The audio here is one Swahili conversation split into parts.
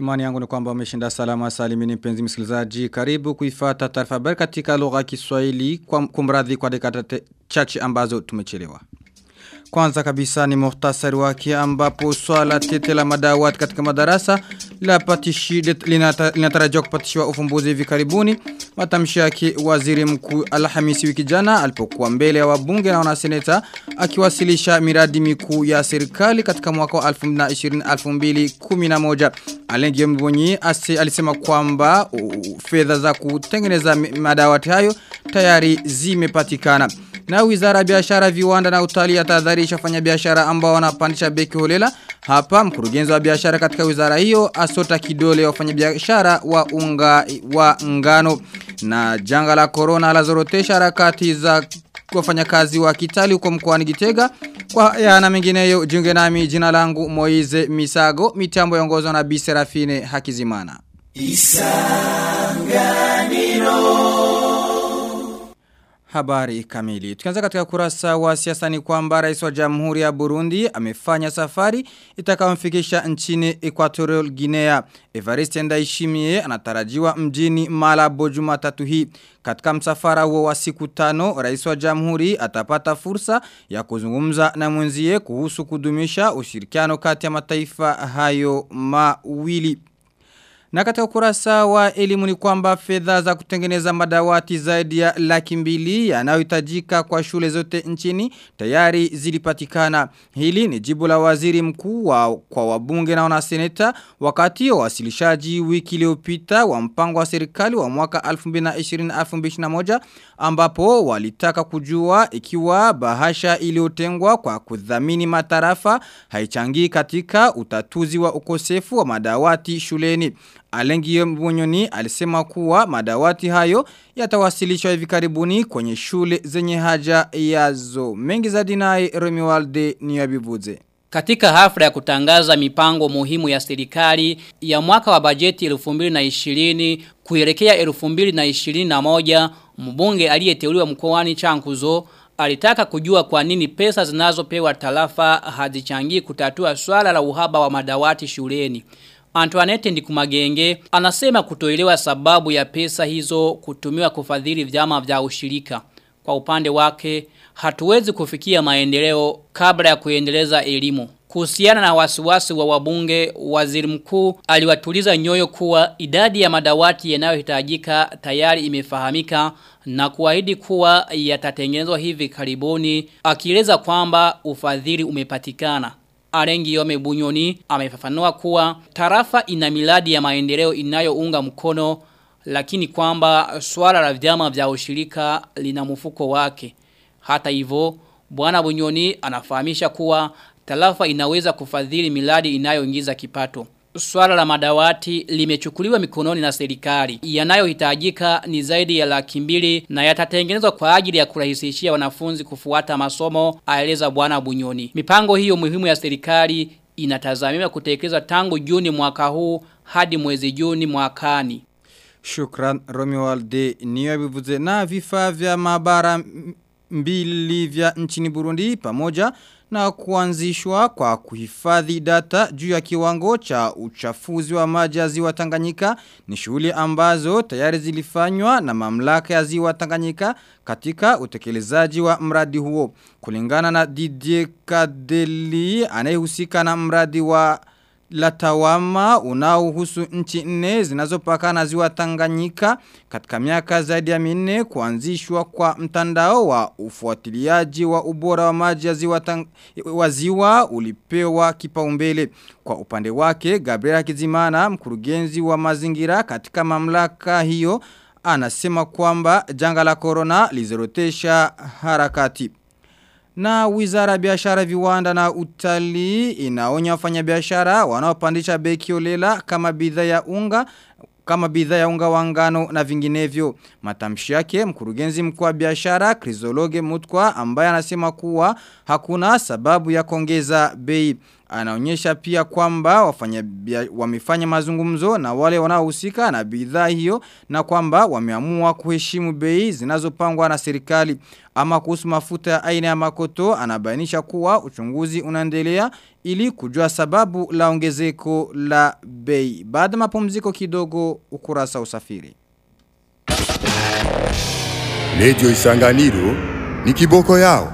Imani yangu ni kwamba umeshinda salama salimini mpenzi msikilizaji. Karibu kuifata taarifa habari katika lugha ya Kiswahili kwa kumradhi kwa dakika chache ambazo tumechelewa. Kwanza kabisa ni muhtasari wake ambapo swala tete la madawati katika madarasa linatarajiwa kupatishiwa ufumbuzi hivi karibuni. Matamshi yake waziri mkuu Alhamisi wiki jana alipokuwa mbele ya wabunge na wanaseneta akiwasilisha miradi mikuu ya serikali katika mwaka wa 2020-2011. Alengi Mbonyi alisema kwamba fedha za kutengeneza madawati hayo tayari zimepatikana. Na wizara ya biashara viwanda na utalii atadharisha fanya biashara ambao wanapandisha beki holela. Hapa mkurugenzi wa biashara katika wizara hiyo asota kidole wafanya biashara wa unga wa ngano. Na janga la corona la zorotesha harakati za wafanyakazi wa kitali huko mkoani Gitega. Kwa ya na mengineyo jiunge nami jina langu Moize Misago mitambo yongozwa na Bi Serafine Hakizimana. Isanganiro Habari kamili. Tukianza katika kurasa wa siasa ni kwamba rais wa Jamhuri ya Burundi amefanya safari itakayomfikisha nchini Equatorial Guinea. Evariste Ndayishimiye anatarajiwa mjini Malabo Jumatatu hii. Katika msafara huo wa siku tano, rais wa Jamhuri atapata fursa ya kuzungumza na mwenzie kuhusu kudumisha ushirikiano kati ya mataifa hayo mawili. Na katika ukurasa wa elimu ni kwamba fedha za kutengeneza madawati zaidi ya laki mbili yanayohitajika kwa shule zote nchini tayari zilipatikana. Hili ni jibu la waziri mkuu wa, kwa wabunge na wanaseneta wakati wa wasilishaji wiki iliyopita wa mpango wa serikali wa mwaka 2020-2021 ambapo walitaka kujua ikiwa bahasha iliyotengwa kwa kudhamini matarafa haichangi katika utatuzi wa ukosefu wa madawati shuleni. Alengi Mbonyoni alisema kuwa madawati hayo yatawasilishwa hivi karibuni kwenye shule zenye haja yazo. Mengi za dinai Romualde Niyabivuze. Katika hafla ya kutangaza mipango muhimu ya serikali ya mwaka wa bajeti 2020 kuelekea 2021 mbunge aliyeteuliwa mkoani Chankuzo alitaka kujua kwa nini pesa zinazopewa tarafa hazichangii kutatua swala la uhaba wa madawati shuleni. Antoinette Ndikumagenge anasema kutoelewa sababu ya pesa hizo kutumiwa kufadhili vyama vya ushirika. Kwa upande wake, hatuwezi kufikia maendeleo kabla ya kuendeleza elimu. Kuhusiana na wasiwasi wa wabunge, waziri mkuu aliwatuliza nyoyo kuwa idadi ya madawati yanayohitajika tayari imefahamika na kuahidi kuwa yatatengenezwa hivi karibuni, akieleza kwamba ufadhili umepatikana. Arengi Yome Bunyoni amefafanua kuwa tarafa ina miladi ya maendeleo inayounga mkono lakini kwamba swala la vyama vya ushirika lina mfuko wake. Hata hivyo Bwana Bunyoni anafahamisha kuwa tarafa inaweza kufadhili miladi inayoingiza kipato. Swala la madawati limechukuliwa mikononi na serikali. Yanayohitajika ni zaidi ya laki mbili na yatatengenezwa kwa ajili ya kurahisishia wanafunzi kufuata masomo, aeleza bwana Bunyoni. Mipango hiyo muhimu ya serikali inatazamiwa kutekelezwa tangu Juni mwaka huu hadi mwezi Juni mwakani. Shukran Romualde niyabivuze na vifaa vya maabara mbili vya nchini Burundi pamoja na kuanzishwa kwa kuhifadhi data juu ya kiwango cha uchafuzi wa maji ya ziwa Tanganyika ni shughuli ambazo tayari zilifanywa na mamlaka ya ziwa Tanganyika katika utekelezaji wa mradi huo. Kulingana na Didier Kadeli anayehusika na mradi wa Latawama unaohusu nchi nne zinazopakana ziwa Tanganyika katika miaka zaidi ya minne kuanzishwa kwa mtandao wa ufuatiliaji wa ubora wa maji ya ziwa, tang, wa ziwa ulipewa kipaumbele kwa upande wake Gabriela Kizimana mkurugenzi wa mazingira katika mamlaka hiyo anasema kwamba janga la corona lizorotesha harakati na wizara biashara viwanda na utalii inaonya wafanyabiashara wanaopandisha beki olela kama bidhaa ya unga kama bidhaa ya unga wa ngano na vinginevyo. Matamshi yake mkurugenzi mkuu wa biashara Krizologe Mutkwa ambaye anasema kuwa hakuna sababu ya kuongeza bei. anaonyesha pia kwamba wafanya wamefanya mazungumzo na wale wanaohusika na bidhaa hiyo na kwamba wameamua kuheshimu bei zinazopangwa na serikali. Ama kuhusu mafuta ya aina ya makoto anabainisha kuwa uchunguzi unaendelea ili kujua sababu la ongezeko la bei. Baada mapumziko kidogo ukurasa usafiri. Radio Isanganiro ni kiboko yao.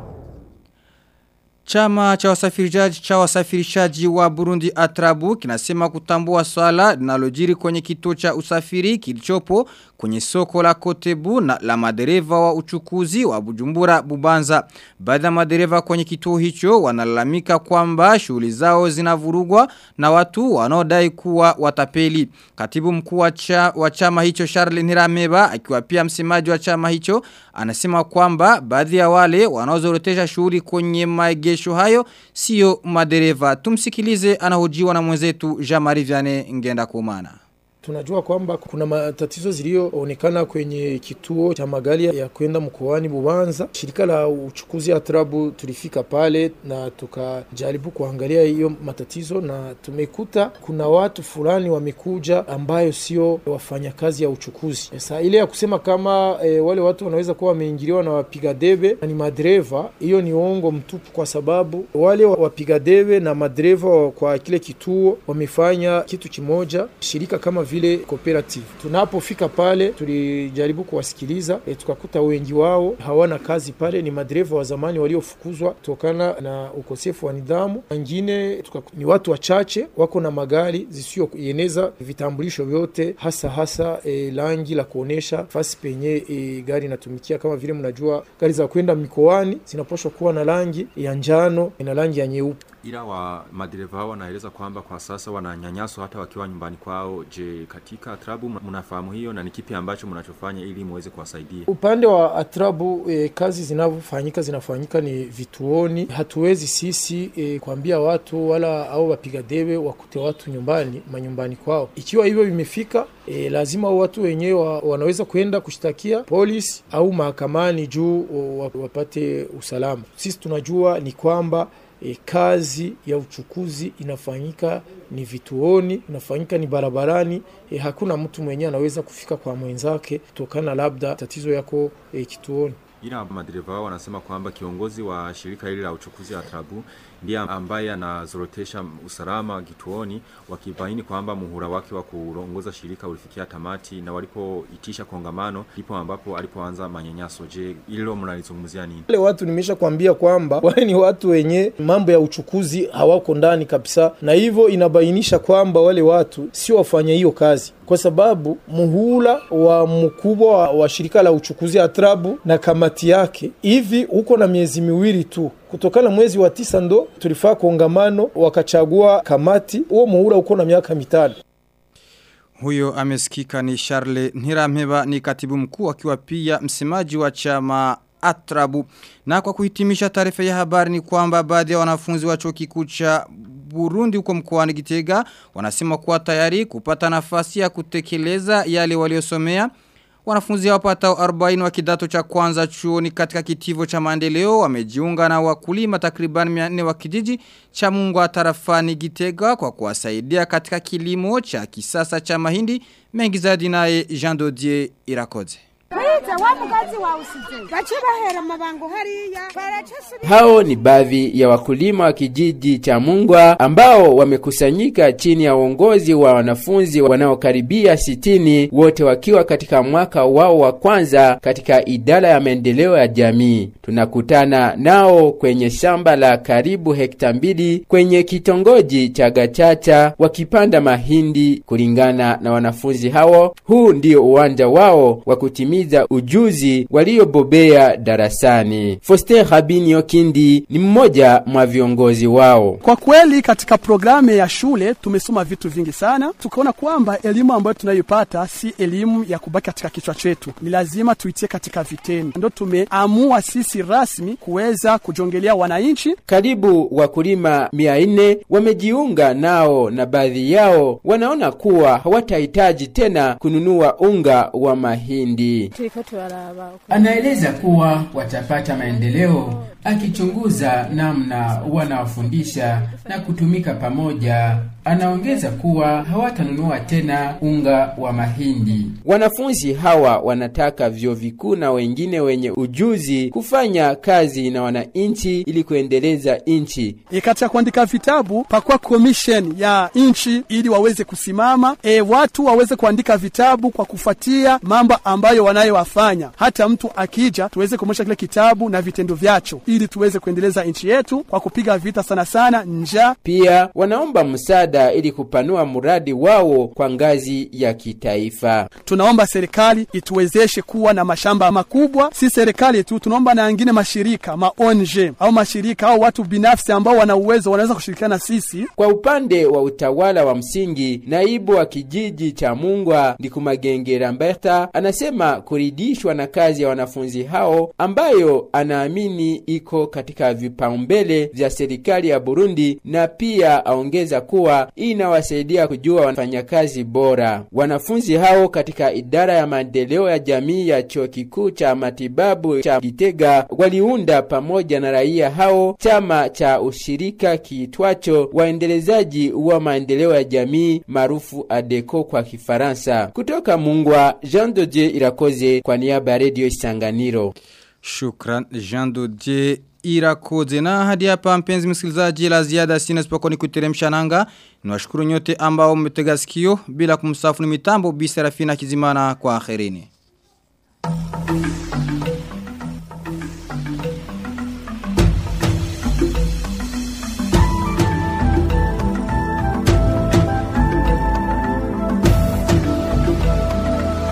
Chama cha wasafirishaji cha wasafirishaji wa Burundi Atrabu kinasema kutambua swala linalojiri kwenye kituo cha usafiri kilichopo kwenye soko la Kotebu na la madereva wa uchukuzi wa Bujumbura Bubanza. Baadhi ya madereva kwenye kituo hicho wanalalamika kwamba shughuli zao zinavurugwa na watu wanaodai kuwa watapeli. Katibu mkuu wa, cha, wa chama hicho Charles Nirameba akiwa pia msemaji wa chama hicho anasema kwamba baadhi ya wale wanaozorotesha shughuli kwenye maegesho hayo sio madereva. Tumsikilize anahojiwa na mwenzetu Jean-Marie Vianney Ngenda Kumana. Tunajua kwamba kuna matatizo ziliyoonekana kwenye kituo cha magari ya kwenda mkoani Bubanza. Shirika la uchukuzi ya Trabu tulifika pale na tukajaribu kuangalia hiyo matatizo, na tumekuta kuna watu fulani wamekuja ambayo sio wafanyakazi ya uchukuzi. Sasa ile ya kusema kama e, wale watu wanaweza kuwa wameingiliwa na wapiga debe na ni madereva, hiyo ni uongo mtupu, kwa sababu wale wapiga debe na madereva kwa kile kituo wamefanya kitu kimoja. Shirika kama vile cooperative. Tunapofika pale tulijaribu kuwasikiliza e, tukakuta wengi wao hawana kazi pale, ni madereva wa zamani waliofukuzwa kutokana na ukosefu wa nidhamu. Wengine ni watu wachache wako na magari zisiyoeneza vitambulisho vyote, hasa hasa e, rangi la kuonesha fasi penye e, gari inatumikia. Kama vile mnajua gari za kwenda mikoani zinaposhwa kuwa na rangi ya njano na rangi ya nyeupe ila wa madereva hao wanaeleza kwamba kwa sasa wananyanyaswa hata wakiwa nyumbani kwao. Je, katika Atrabu mnafahamu hiyo na ni kipi ambacho mnachofanya ili muweze kuwasaidia? Upande wa Atrabu e, kazi zinavyofanyika zinafanyika ni vituoni. Hatuwezi sisi e, kuambia watu wala au wapiga debe wakute watu nyumbani manyumbani kwao. Ikiwa hivyo vimefika E, lazima watu wenyewe wa, wanaweza kwenda kushtakia polisi au mahakamani juu wapate usalama. Sisi tunajua ni kwamba e, kazi ya uchukuzi inafanyika ni vituoni, inafanyika ni barabarani. E, hakuna mtu mwenyewe anaweza kufika kwa mwenzake kutokana labda tatizo yako e, kituoni. Ila madereva wao wanasema kwamba kiongozi wa shirika hili la uchukuzi wa Trabu ndiye ambaye anazorotesha usalama kituoni, wakibaini kwamba muhula wake wa kuongoza shirika ulifikia tamati, na walipoitisha kongamano ndipo ambapo alipoanza manyanyaso. Je, hilo mnalizungumzia nini? Wale watu nimesha kuambia kwamba wale ni watu wenye mambo ya uchukuzi hawako ndani kabisa, na hivyo inabainisha kwamba wale watu sio wafanya hiyo kazi kwa sababu muhula wa mkubwa wa, wa shirika la uchukuzi Atrabu na kamati yake hivi huko na miezi miwili tu kutokana mwezi wa tisa ndo tulifaa kongamano wakachagua kamati. Huo muhula uko na miaka mitano. Huyo amesikika ni Charles Ntiramheba ni katibu mkuu akiwa pia msemaji wa chama Atrabu. Na kwa kuhitimisha taarifa ya habari ni kwamba baadhi ya wanafunzi wa chuo kikuu cha Burundi huko mkoani Gitega wanasema kuwa tayari kupata nafasi ya kutekeleza yale waliosomea. Wanafunzi wapatao 40 wa kidato cha kwanza chuoni katika kitivo cha maendeleo wamejiunga na wakulima takriban 400 wa kijiji cha Mungwa tarafani Gitega kwa kuwasaidia katika kilimo cha kisasa cha mahindi mengi zaidi naye Jean Dodier Irakoze. Hao ni baadhi ya wakulima wa kijiji cha Mungwa ambao wamekusanyika chini ya uongozi wa wanafunzi wanaokaribia sitini wote wakiwa katika mwaka wao wa kwanza katika idara ya maendeleo ya jamii. Tunakutana nao kwenye shamba la karibu hekta mbili kwenye kitongoji cha Gachacha wakipanda mahindi. Kulingana na wanafunzi hao, huu ndio uwanja wao wa kutimiza ujuzi waliobobea darasani. Foster Habinio Kindi ni mmoja mwa viongozi wao. Kwa kweli katika programu ya shule tumesoma vitu vingi sana, tukaona kwamba elimu ambayo tunayoipata si elimu ya kubaki katika kichwa chetu, ni lazima tuitie katika vitendo. Ndio tumeamua sisi rasmi kuweza kujongelea wananchi. Karibu wakulima mia nne wamejiunga nao, na baadhi yao wanaona kuwa hawatahitaji tena kununua unga wa mahindi. Anaeleza kuwa watapata maendeleo akichunguza namna wanawafundisha na kutumika pamoja. Anaongeza kuwa hawatanunua tena unga wa mahindi. Wanafunzi hawa wanataka vyuo vikuu na wengine wenye ujuzi kufanya kazi na wananchi ili kuendeleza nchi. E, katika kuandika vitabu pakuwa commission ya nchi ili waweze kusimama, e, watu waweze kuandika vitabu kwa kufuatia mambo ambayo wanayowafanya. Hata mtu akija tuweze kumwonyesha kile kitabu na vitendo vyacho ili tuweze kuendeleza nchi yetu kwa kupiga vita sana sana njaa. Pia wanaomba msaada ili kupanua mradi wao kwa ngazi ya kitaifa. Tunaomba serikali ituwezeshe kuwa na mashamba makubwa. Si serikali tu, tunaomba na wengine mashirika ma ONG au mashirika au watu binafsi ambao wana uwezo wanaweza kushirikiana na sisi. Kwa upande wa utawala wa msingi, naibu wa kijiji cha Mungwa Ndikumagenge Lamberta anasema kuridhishwa na kazi ya wanafunzi hao ambayo anaamini iko katika vipaumbele vya serikali ya Burundi, na pia aongeza kuwa inawasaidia kujua wafanyakazi bora. Wanafunzi hao katika idara ya maendeleo ya jamii ya chuo kikuu cha matibabu cha Gitega waliunda pamoja na raia hao chama cha ushirika kiitwacho waendelezaji wa maendeleo ya jamii maarufu ADECO kwa Kifaransa. Kutoka Mungwa, Jean Dodier Irakoze kwa niaba ya Radio Isanganiro. Shukran Jean Dodier Irakoze na hadi hapa mpenzi msikilizaji la ziada sina sipokuwa ni kuteremsha nanga. Niwashukuru nyote ambao mmetega sikio bila kumsafu ni mitambo Bi Serafina Kizimana kwa akhirini.